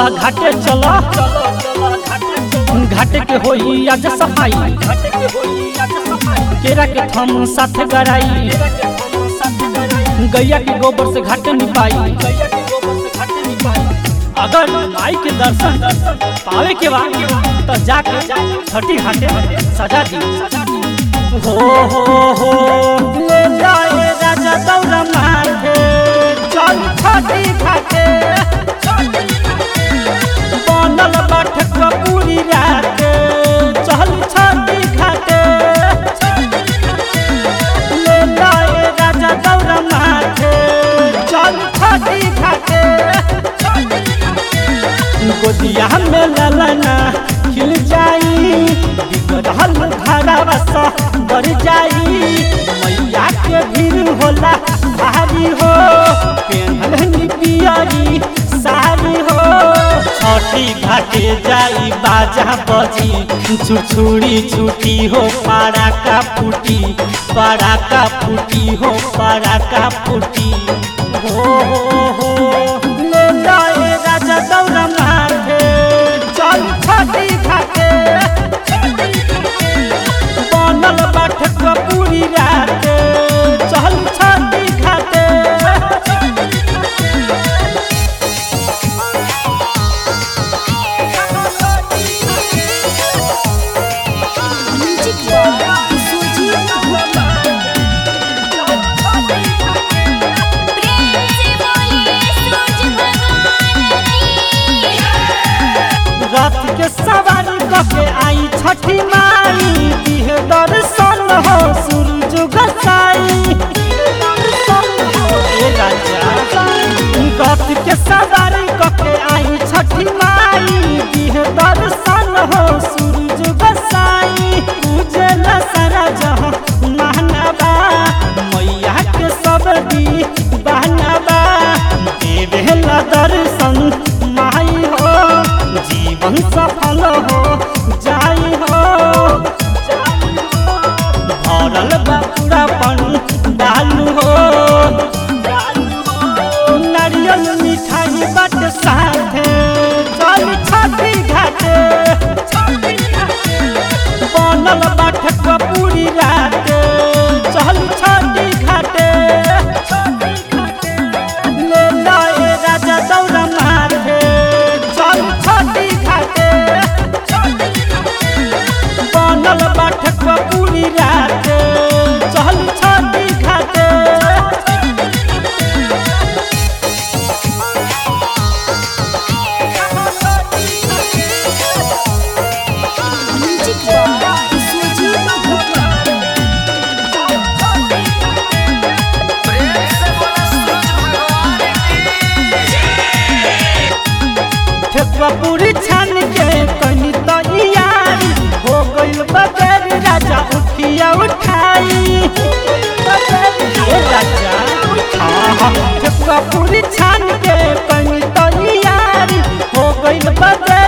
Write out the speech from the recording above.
चला घाटे चला घाटे के होई आज सफाई केरा के थम साथ गराई गैया के गोबर से घाटे निपाई अगर माई के दर्शन पावे के बाद तो जाके छठी घाटे सजा दी हो हो हो ले जाए राजा दौरा माथे चल छठी घाटे बनल बैठक पूरी रात चल छठी घाटे ले जाए राजा दौरा माथे चल छठी घाटे गोदिया में ललना खिल जाई बिगड़ल घरवा सा बढ़ जाई मैया के भीड़ होला भारी हो पेनहनी पियरी सारी हो छठी घाटे जाई बाजा बजी छुछुड़ी छुटी हो पारा का फूटी पारा का फूटी हो पारा का फूटी हो हो हो ले जाए राजा दौरा माथे चल छठी घाटे बनल बैठक पूरी रात चल छठी घाटे म्यूजिक बॉय सुजीत प्रेम से बोलिए सूरज भगवान की रात के सवारी कके आई छठी माई दिह दर्शन हो सूरज गसाई ए राजा रात के सवारी कके आई छठी माई दिह दर्शन हो सूरज गसाई पूजे न सारा जहाँ मानवा मैया के सब दी बहनवा देवे ला दर्शन माई हो जीवन सफल हो जाई हो भरल बापुरा पन डालू हो नारियल मिठाई बट साथे चल छठी घाटे बनल बाठक पूरी रात चल छठी घाटे ले लाए राजा दौरा माथे चल छठी घाटे बनल बैठक पूरी रात चल छठी घाटे म्यूजिक बॉय सुजीत ठेकुआ पूरी छान के कनी तैयारी हो गइल बगैर राजा उठिया उठाई ए राजा हाँ हाँ ठेकुआ पूरी छान के कनी तैयारी हो गइल बगैर